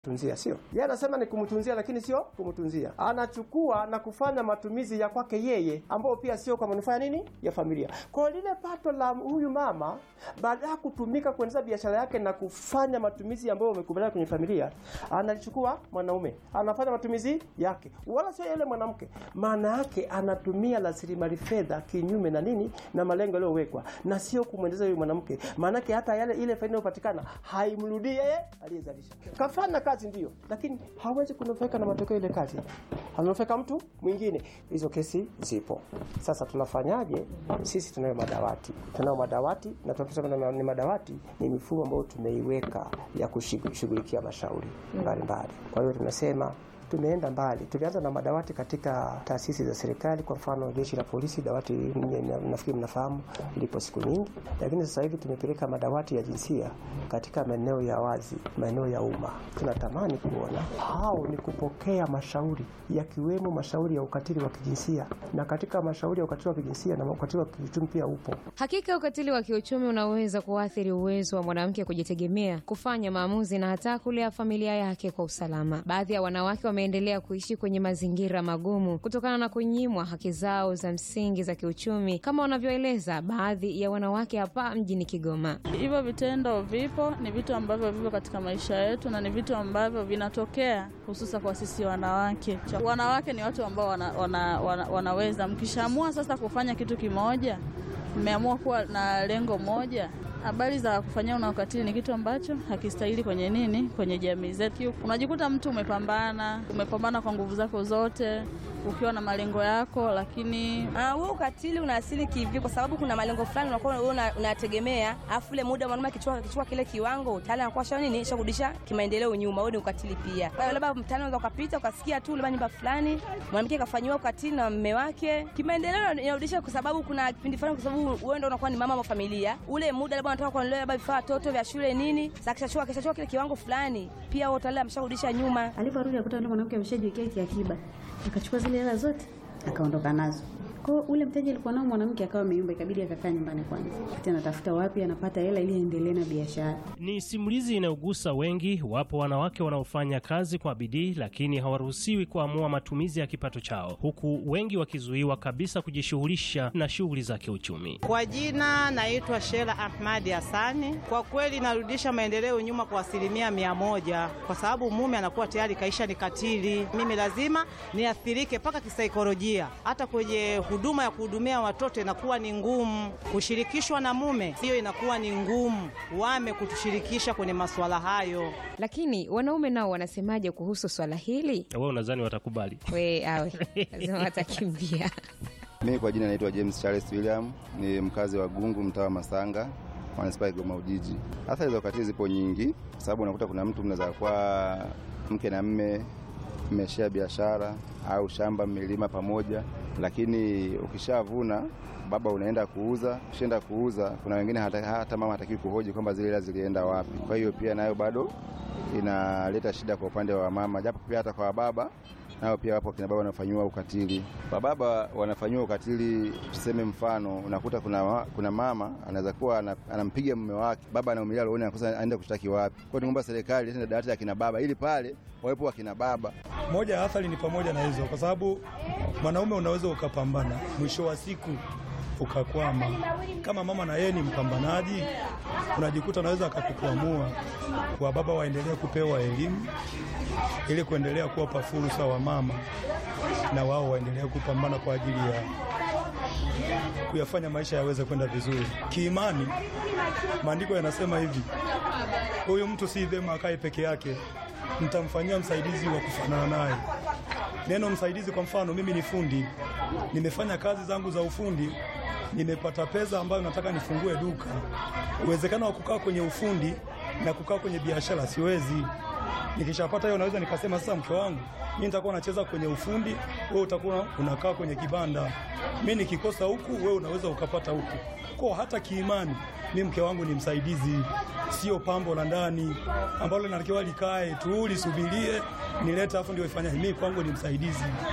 tunzia sio yeye anasema ni kumtunzia, lakini sio kumtunzia. Anachukua na kufanya matumizi ya kwake yeye, ambayo pia sio kwa manufaa ya nini ya familia. Kwa hiyo lile pato la huyu mama, baada ya kutumika kuendeleza biashara yake na kufanya matumizi ambayo wamekubaliana kwenye familia, analichukua mwanaume, anafanya matumizi yake, wala sio yule mwanamke. Maana yake anatumia rasilimali fedha kinyume na nini na malengo yaliyowekwa, na sio kumwendeleza yule mwanamke. Maana yake hata yale ile faida inayopatikana haimrudii yeye aliyezalisha. Kafanya kazi ndio, lakini hawezi kunufaika na matokeo ile kazi, ananufaika mtu mwingine. Hizo kesi zipo. Sasa tunafanyaje? Sisi tunayo madawati, tunayo madawati na tunasema ni madawati, ni mifumo ambayo tumeiweka ya kushughulikia mashauri mbalimbali. Kwa hiyo tunasema tumeenda mbali. Tulianza na madawati katika taasisi za serikali, kwa mfano jeshi la polisi, dawati nafikiri mnafahamu lipo siku nyingi, lakini sasa hivi tumepeleka madawati ya jinsia katika maeneo ya wazi, maeneo ya umma. Tunatamani kuona hao ni kupokea mashauri yakiwemo mashauri ya ukatili wa kijinsia, na katika mashauri ya ukatili wa kijinsia na ukatili wa kiuchumi pia upo. Hakika ukatili wa kiuchumi unaweza kuathiri uwezo wa mwanamke kujitegemea, kufanya maamuzi na hata kulea familia yake kwa usalama. Baadhi ya wanawake wameendelea kuishi kwenye mazingira magumu kutokana na kunyimwa haki zao za msingi za kiuchumi, kama wanavyoeleza baadhi ya wanawake hapa mjini Kigoma. Hivyo vitendo vipo, ni vitu ambavyo vipo katika maisha yetu na ni vitu ambavyo vinatokea hususa kwa sisi wanawake. Wanawake ni watu ambao wana, wana, wana, wanaweza mkishaamua sasa kufanya kitu kimoja, mmeamua kuwa na lengo moja habari za kufanyia una ukatili ni kitu ambacho hakistahili kwenye nini, kwenye jamii zetu. Unajikuta mtu umepambana, umepambana kwa nguvu zako zote ukiwa na malengo yako, lakini wewe uh, ukatili una asili kivi? Kwa sababu kuna malengo fulani unakuwa wewe unategemea, afu ile muda mwanaume akichukua akichukua kile kiwango tayari anakuwa shao nini, shakurudisha kimaendeleo nyuma. Wewe ni ukatili pia. Kwa hiyo labda mtani unaweza ukapita ukasikia tu labda nyumba fulani mwanamke kafanyiwa ukatili na mume wake, kimaendeleo inarudisha, kwa sababu kuna kipindi fulani, kwa sababu wewe ndio unakuwa ni mama wa familia, ule muda labda unataka kuangalia labda vifaa watoto vya shule nini, sasa kishachukua kishachukua kile kiwango fulani, pia wewe tayari amesharudisha nyuma. Aliporudi akuta ndio mwanamke ameshajiwekea kiakiba, akachukua zile hela zote akaondoka nazo. Kwa ule mteja alikuwa nao mwanamke akawa ameyumba, ikabidi akakaa nyumbani kwanza, kati anatafuta wapi anapata hela ili aendelee na biashara. Ni simulizi inayogusa wengi. Wapo wanawake wanaofanya kazi kwa bidii, lakini hawaruhusiwi kuamua matumizi ya kipato chao, huku wengi wakizuiwa kabisa kujishughulisha na shughuli za kiuchumi. Kwa jina naitwa Shela Ahmadi Hasani. Kwa kweli narudisha maendeleo nyuma kwa asilimia mia moja kwa sababu mume anakuwa tayari kaisha ni katili. Mimi lazima niathirike mpaka kisaikolojia, hata kwenye huduma ya kuhudumia watoto inakuwa ni ngumu. Kushirikishwa na mume, hiyo inakuwa ni ngumu, wame kutushirikisha kwenye masuala hayo. Lakini wanaume nao wanasemaje kuhusu swala hili? Wewe unadhani watakubali? We awe lazima watakimbia. Mimi kwa jina naitwa James Charles William, ni mkazi wa Gungu, mtaa wa Masanga, manispaa ya Kigoma Ujiji. Athari za ukatili zipo nyingi, kwa sababu unakuta kuna mtu mnaweza kuwa mke na mme mmeshia biashara au shamba mmelima pamoja, lakini ukishavuna baba unaenda kuuza. Ukishaenda kuuza, kuna wengine hata, hata mama hatakiwi kuhoji kwamba zile hela zilienda wapi. Kwa hiyo pia nayo bado inaleta shida kwa upande wa mama, japo pia hata kwa baba nao pia wapo kina baba wanafanyiwa ukatili. Kwa baba wanafanyiwa ukatili, tuseme mfano, unakuta kuna, kuna mama anaweza kuwa anampiga mume wake, baba anaumilia rohoni, anakosa aende kushtaki wapi. Kwa hiyo tunaomba serikali ilete dawati ya kina baba ili pale wawepo wa kina baba. Moja ya athari ni pamoja na hizo, kwa sababu mwanaume unaweza ukapambana, mwisho wa siku ukakwama. Kama mama na yeye ni mpambanaji, unajikuta anaweza akakukwamua. Kwa baba waendelee kupewa elimu ili kuendelea kuwapa fursa wa mama na wao waendelee kupambana kwa ajili ya kuyafanya maisha yaweze kwenda vizuri. Kiimani, maandiko yanasema hivi, huyu mtu si vyema akae peke yake, mtamfanyia msaidizi wa kufanana naye. Neno msaidizi, kwa mfano, mimi ni fundi, nimefanya kazi zangu za ufundi, nimepata pesa ambayo nataka nifungue duka. Uwezekano wa kukaa kwenye ufundi na kukaa kwenye biashara siwezi. Nikishapata hiyo naweza nikasema sasa, mke wangu, mimi nitakuwa nacheza kwenye ufundi, wewe utakuwa unakaa kwenye kibanda. Mimi nikikosa huku, wewe unaweza ukapata huku. Kwa hata kiimani, mimi mke wangu ni msaidizi, sio pambo la ndani ambalo linatakiwa likae tu lisubirie nilete, afu ndio ifanye. Mimi kwangu ni msaidizi.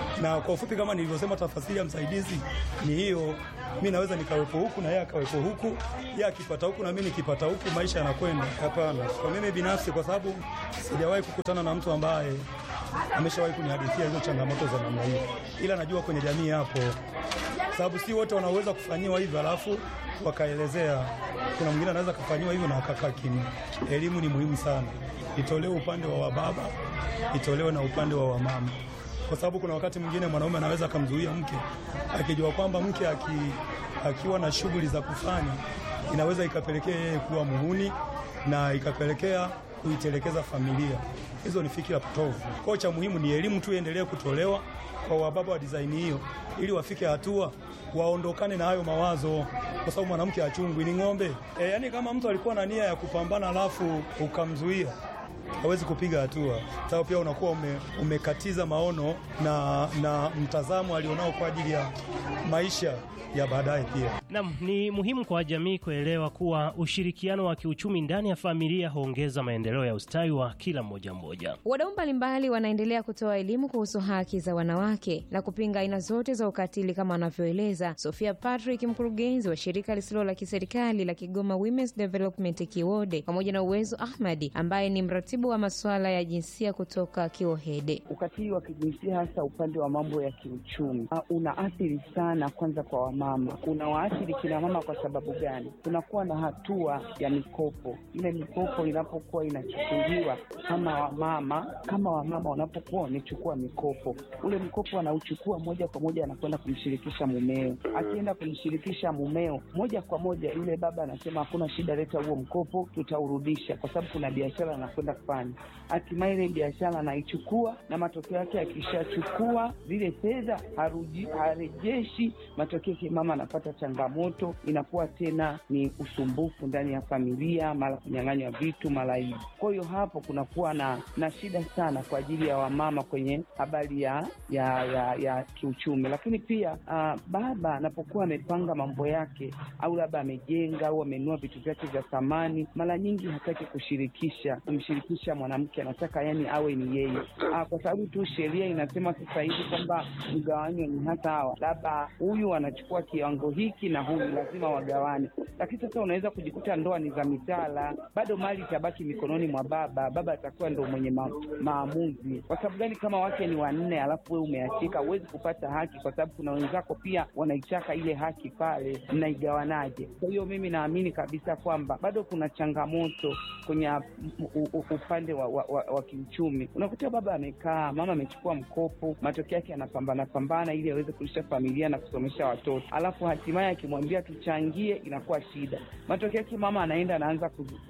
Na kwa ufupi, kama nilivyosema, tafasiri ya msaidizi ni hiyo. Mi naweza nikawepo huku na yeye akawepo huku, yeye akipata huku na mimi nikipata huku, maisha yanakwenda. Hapana, kwa mimi binafsi, kwa sababu sijawahi kukutana na mtu ambaye ameshawahi kunihadithia hizo changamoto za namna hiyo, ila najua kwenye jamii hapo, sababu si wote wanaweza kufanyiwa hivyo alafu wakaelezea. Kuna mwingine anaweza kufanyiwa hivyo na akakaa kimya. Elimu ni muhimu sana, itolewe upande wa wababa, itolewe na upande wa wamama, kwa sababu kuna wakati mwingine mwanaume anaweza akamzuia mke akijua kwamba mke aki, akiwa na shughuli za kufanya inaweza ikapelekea yeye kuwa muhuni na ikapelekea kuitelekeza familia. Hizo ni fikira potovu. Kwa cha muhimu ni elimu tu iendelee kutolewa kwa wababa wa design hiyo, ili wafike hatua waondokane na hayo mawazo, kwa sababu mwanamke achungwi, ni ng'ombe. E, yani kama mtu alikuwa na nia ya kupambana alafu ukamzuia hawezi kupiga hatua, sababu pia unakuwa ume, umekatiza maono na, na mtazamo alionao kwa ajili ya maisha ya baadaye pia. Naam, ni muhimu kwa jamii kuelewa kuwa ushirikiano wa kiuchumi ndani ya familia huongeza maendeleo ya ustawi wa kila mmoja mmoja. Wadau mbalimbali wanaendelea kutoa elimu kuhusu haki za wanawake na kupinga aina zote za ukatili kama anavyoeleza Sofia Patrick, mkurugenzi wa shirika lisilo la kiserikali la Kigoma Women's Development Kiwode, pamoja na Uwezo Ahmadi ambaye ni mratibu wa masuala ya jinsia kutoka Kiwohede. Ukatili wa kijinsia hasa upande wa mambo ya kiuchumi unaathiri sana, kwanza kwa wamama. Unawaathiri kina mama kwa sababu gani? Kunakuwa na hatua ya mikopo. Ile mikopo inapokuwa inachukuliwa kama wamama, kama wamama wanapokuwa wamechukua mikopo, ule mkopo anauchukua moja kwa moja, anakwenda kumshirikisha mumeo. Akienda kumshirikisha mumeo, moja kwa moja yule baba anasema hakuna shida, leta huo mkopo, tutaurudisha, kwa sababu kuna biashara anakwenda kufanya. Hatimaye ile biashara anaichukua, na matokeo yake akishachukua zile fedha harejeshi, matokeo mama anapata changamoto, inakuwa tena ni usumbufu ndani ya familia, mara kunyang'anywa vitu, mara hivi. Kwa hiyo hapo kunakuwa na na shida sana kwa ajili ya wamama kwenye habari ya ya, ya ya kiuchumi. Lakini pia uh, baba anapokuwa amepanga mambo yake au labda amejenga au amenunua vitu vyake vya thamani, mara nyingi hataki kushirikisha kumshirikisha mwanamke, anataka yani awe ni yeye uh, kwa sababu tu sheria inasema sasa hivi kwamba mgawanyo ni hata hawa, labda huyu anachukua kiwango hiki na huyu lazima wagawane. Lakini sasa unaweza kujikuta ndoa ni za mitala, bado mali itabaki mikononi mwa baba. Baba atakuwa ndo mwenye ma, maamuzi. Kwa sababu gani? Kama wake ni wanne alafu wewe umeachika, huwezi kupata haki, kwa sababu kuna wenzako pia wanaitaka ile haki pale, mnaigawanaje? Kwa hiyo mimi naamini kabisa kwamba bado kuna changamoto kwenye upande wa, wa, wa, wa kiuchumi. Unakuta baba amekaa, mama amechukua mkopo, matokeo yake anapambana pambana ili aweze kulisha familia na kusomesha watoto, alafu hatimaye akimwambia tuchangie, inakuwa shida. Matokeo yake mama anaenda anaanza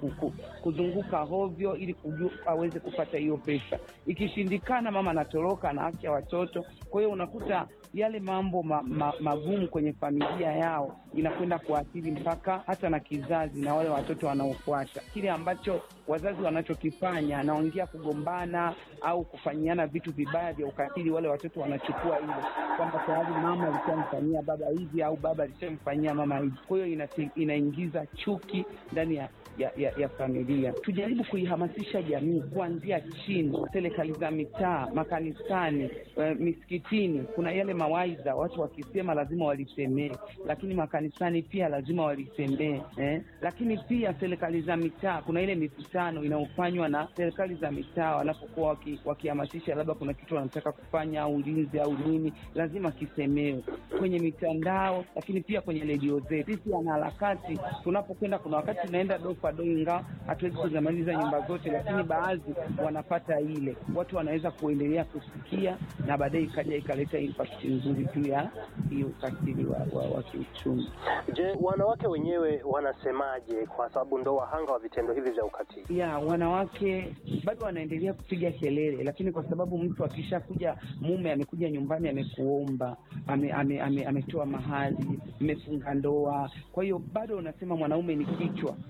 kuzunguka hovyo ili kujua aweze kupata hiyo pesa. Ikishindikana, mama anatoroka, anaacha watoto. Kwa hiyo unakuta yale mambo ma, ma, magumu kwenye familia yao inakwenda kuathiri mpaka hata na kizazi na wale watoto wanaofuata. Kile ambacho wazazi wanachokifanya, anaongea kugombana au kufanyiana vitu vibaya vya ukatili, wale watoto wanachukua ile kwamba tayari mama alishamfanyia baba hivi au baba alishamfanyia mama hivi. Kwa hiyo ina, inaingiza chuki ndani ya ya, ya, ya familia. Tujaribu kuihamasisha jamii kuanzia chini, serikali za mitaa, makanisani, uh, misikitini. Kuna yale mawaidha watu wakisema lazima walisemee, lakini makanisani pia lazima walisemee eh? Lakini pia serikali za mitaa, kuna ile mikutano inayofanywa na serikali za mitaa wanapokuwa wakihamasisha, waki labda kuna kitu wanataka kufanya au ulinzi au nini, lazima kisemewe kwenye mitandao, lakini pia kwenye redio zetu. Sisi wanaharakati tunapokwenda, kuna wakati tunaenda dofa ingawa hatuwezi kuzimaliza nyumba zote, lakini baadhi wanapata ile, watu wanaweza kuendelea kusikia na baadaye ikaja ikaleta impact nzuri juu ya hiyo ukatili wa, wa, wa kiuchumi. Je, wanawake wenyewe wanasemaje? Kwa sababu ndo wahanga wa vitendo hivi vya ukatili. Ya wanawake bado wanaendelea kupiga kelele, lakini kwa sababu mtu akishakuja, mume amekuja nyumbani, amekuomba, ametoa ame, ame, ame mahali, mmefunga ndoa, kwa hiyo bado unasema mwanaume ni kichwa, mwanamke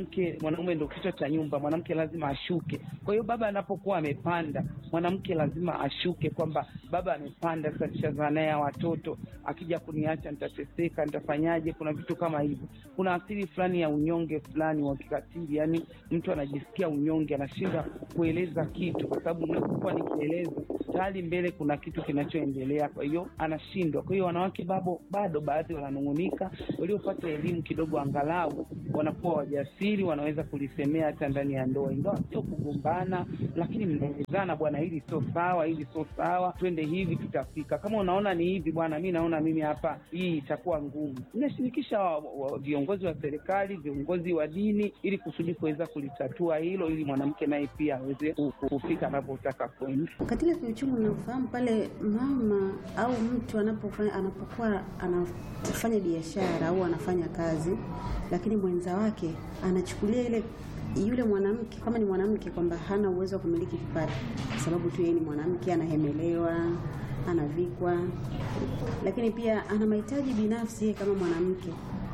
mwanamke mwanaume ndo kichwa cha nyumba, mwanamke lazima ashuke. Kwa hiyo baba anapokuwa amepanda, mwanamke lazima ashuke, kwamba baba amepanda, sasa nishazaa naye watoto, akija kuniacha nitateseka, nitafanyaje? Kuna vitu kama hivyo. Kuna asili fulani ya unyonge fulani wa kikatili, yani mtu anajisikia unyonge, anashinda kueleza kitu, kwa sababu ninapokuwa nikieleza tayari mbele kuna kitu kinachoendelea, kwa hiyo anashindwa. Kwa hiyo wanawake babo bado baadhi wananung'unika, waliopata elimu kidogo, angalau wanakuwa wajasiri, wanaweza kulisemea hata ndani ya ndoa, ingawa sio kugombana, lakini mnaelezana, bwana, hili sio sawa, hili sio sawa, twende hivi, tutafika. Kama unaona ni hivi, bwana, mi naona mimi hapa hii itakuwa ngumu. Inashirikisha wa- wa- viongozi wa serikali, viongozi wa dini, ili kusudi kuweza kulitatua hilo, ili mwanamke naye pia aweze ku- ku- kufika anapotaka kwenda. Ukatili kiuchumi unaofahamu pale mama au mtu anapofanya anapokuwa anafanya biashara au anafanya kazi, lakini mwenza wake anachukulia ile yule mwanamke kama ni mwanamke kwamba hana uwezo wa kumiliki kipato, kwa sababu tu yeye ni mwanamke, anahemelewa, anavikwa, lakini pia ana mahitaji binafsi yeye kama mwanamke.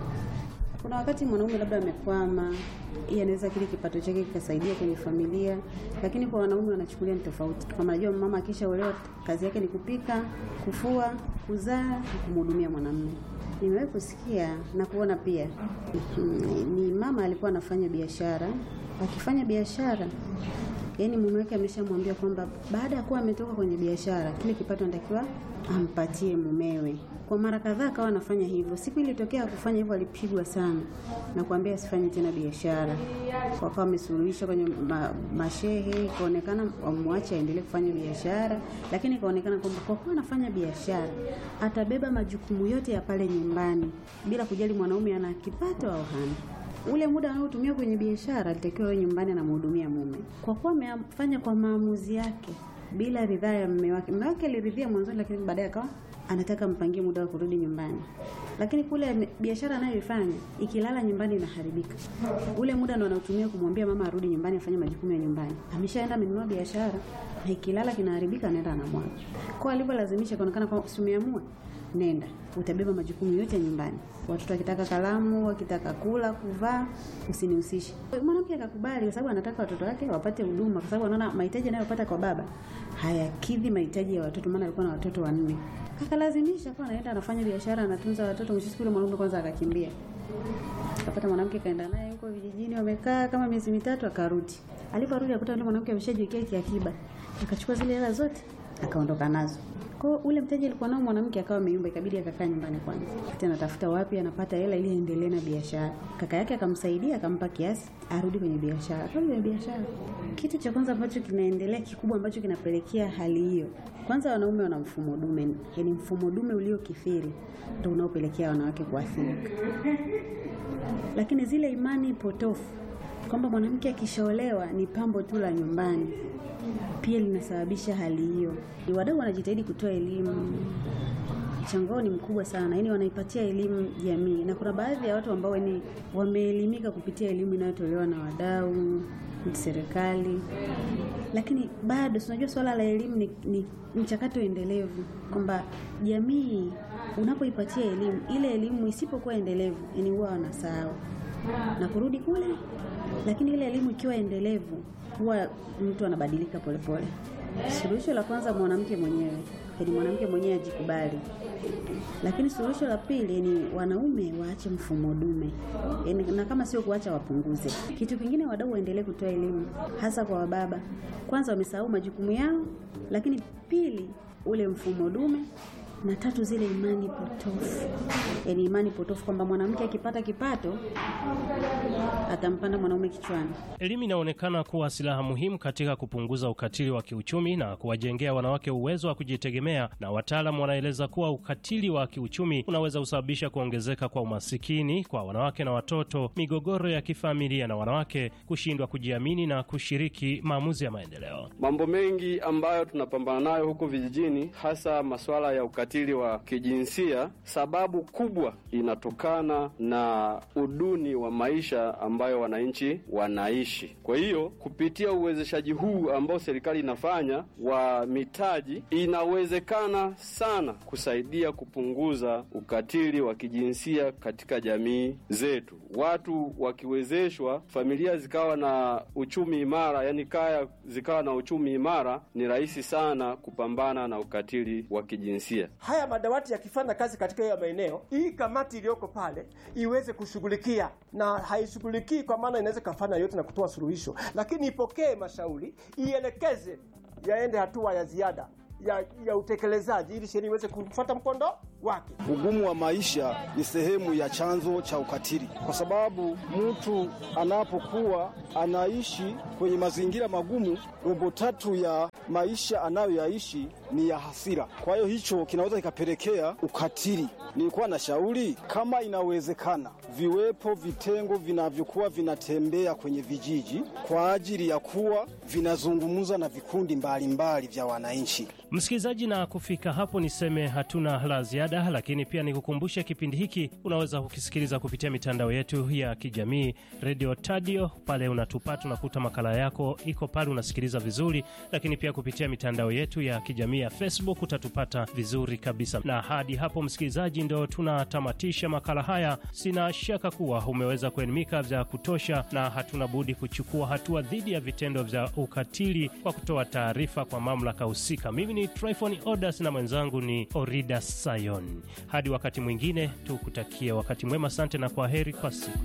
Kuna wakati mwanaume labda amekwama, yeye anaweza kile kipato chake kikasaidia kwenye familia, lakini kwa wanaume wanachukulia ni tofauti. Kama najua mama akishaolewa kazi yake ni kupika, kufua, kuzaa na kumhudumia mwanamume. Nimewahi kusikia na kuona pia mhm, ni mama alikuwa anafanya biashara, akifanya biashara yaani mume wake ameshamwambia kwamba baada ya kuwa ametoka kwenye biashara, kile kipato anatakiwa ampatie mumewe. Kwa mara kadhaa akawa anafanya hivyo. Siku ilitokea kufanya hivyo, alipigwa sana na kuambia asifanye tena biashara. Wakawa wamesuluhisha kwenye ma, mashehe, ikaonekana wamwache aendelee kufanya biashara, lakini ikaonekana kwamba kwa kuwa anafanya biashara atabeba majukumu yote ya pale nyumbani bila kujali mwanaume ana kipato au hana ule muda anaotumia kwenye biashara alitakiwa awe nyumbani anamhudumia mume. Kwa kuwa amefanya kwa maamuzi yake bila ridhaa ya mume wake, mume wake aliridhia mwanzoni, lakini baadaye akawa anataka mpangie muda wa kurudi nyumbani, lakini kule ame- biashara anayoifanya ikilala nyumbani inaharibika. Ule muda ndo anaotumia kumwambia mama arudi nyumbani afanye majukumu ya nyumbani, ameshaenda amenunua biashara na ikilala kinaharibika, anaenda anamwaga. Kwa alivyolazimisha, kaonekana kwa si umeamua nenda utabeba majukumu yote ya nyumbani. Watoto wakitaka kalamu, wakitaka kula, kuvaa, usinihusishe. Mwanamke akakubali kwa sababu anataka watoto wake wapate huduma, kwa sababu anaona mahitaji anayopata kwa baba hayakidhi mahitaji ya watoto, maana alikuwa na watoto wanne. Akalazimisha kwa anaenda anafanya biashara, anatunza watoto. Mwisho siku yule mwanaume kwanza akakimbia, akapata mwanamke kaenda naye huko vijijini, wamekaa kama miezi mitatu, akarudi. Aliporudi akuta yule mwanamke ameshajiwekea kiakiba, akachukua zile hela zote akaondoka nazo. Kwa hiyo ule mteja alikuwa nao mwanamke akawa ameyumba, ikabidi akakaa nyumbani kwanza, tena tafuta wapi anapata hela ili aendelee na biashara. Kaka yake akamsaidia, akampa kiasi arudi kwenye biashara, arudi kwenye biashara. Kitu cha kwanza ambacho kinaendelea kikubwa ambacho kinapelekea hali hiyo, kwanza wanaume wana mfumo dume, yaani mfumo dume uliokithiri ndio unaopelekea wanawake kuathirika, lakini zile imani potofu kwamba mwanamke akishaolewa ni pambo tu la nyumbani pia linasababisha hali hiyo. Wadau wanajitahidi kutoa elimu, mchango wao ni mkubwa sana, yaani wanaipatia elimu jamii, na kuna baadhi ya watu ambao ni wameelimika kupitia elimu inayotolewa na wadau, serikali, lakini bado tunajua swala la elimu ni, ni mchakato endelevu, kwamba jamii unapoipatia elimu, ile elimu isipokuwa endelevu, yani huwa wanasahau na kurudi kule, lakini ile elimu ikiwa endelevu huwa mtu anabadilika polepole. Suluhisho la kwanza mwanamke mwenyewe, yaani mwanamke mwenyewe ajikubali, lakini suluhisho la pili ni wanaume waache mfumo dume, yaani na kama sio kuacha wapunguze. Kitu kingine, wadau waendelee kutoa elimu, hasa kwa wababa. Kwanza wamesahau majukumu yao, lakini pili ule mfumo dume na tatu zile imani potofu, yaani imani potofu kwamba mwanamke akipata kipato atampanda mwanaume kichwani. Elimu inaonekana kuwa silaha muhimu katika kupunguza ukatili wa kiuchumi na kuwajengea wanawake uwezo wa kujitegemea, na wataalamu wanaeleza kuwa ukatili wa kiuchumi unaweza kusababisha kuongezeka kwa umasikini kwa wanawake na watoto, migogoro ya kifamilia na wanawake kushindwa kujiamini na kushiriki maamuzi ya maendeleo. Mambo mengi ambayo tunapambana nayo huku vijijini, hasa masuala ya ukatili ukatili wa kijinsia, sababu kubwa inatokana na uduni wa maisha ambayo wananchi wanaishi. Kwa hiyo kupitia uwezeshaji huu ambao serikali inafanya wa mitaji, inawezekana sana kusaidia kupunguza ukatili wa kijinsia katika jamii zetu. Watu wakiwezeshwa, familia zikawa na uchumi imara, yani kaya zikawa na uchumi imara, ni rahisi sana kupambana na ukatili wa kijinsia. Haya madawati yakifanya kazi katika hiyo maeneo, hii kamati iliyoko pale iweze kushughulikia, na haishughulikii kwa maana inaweza kafanya yote na kutoa suluhisho, lakini ipokee mashauri, ielekeze yaende hatua ya ziada ya, ya utekelezaji ili sheria iweze kufuata mkondo wake. Ugumu wa maisha ni sehemu ya chanzo cha ukatili, kwa sababu mtu anapokuwa anaishi kwenye mazingira magumu, robo tatu ya maisha anayoyaishi ni ya hasira. Kwa hiyo hicho kinaweza kikapelekea ukatili. Nilikuwa na shauri kama inawezekana, viwepo vitengo vinavyokuwa vinatembea kwenye vijiji kwa ajili ya kuwa vinazungumza na vikundi mbalimbali mbali vya wananchi. Msikilizaji, na kufika hapo niseme hatuna la ziada, lakini pia nikukumbushe kipindi hiki unaweza kukisikiliza kupitia mitandao yetu ya kijamii redio Tadio. Pale unatupata unakuta makala yako iko pale, unasikiliza vizuri, lakini pia kupitia mitandao yetu ya kijamii ya Facebook utatupata vizuri kabisa. Na hadi hapo, msikilizaji, ndo tunatamatisha makala haya. Sina shaka kuwa umeweza kuelimika vya kutosha, na hatuna budi kuchukua hatua dhidi ya vitendo vya ukatili kwa kutoa taarifa kwa mamlaka husika. Mimi ni Tryphon Odas na mwenzangu ni Orida Sayon. Hadi wakati mwingine, tukutakie wakati mwema. Asante na kwa heri kwa siku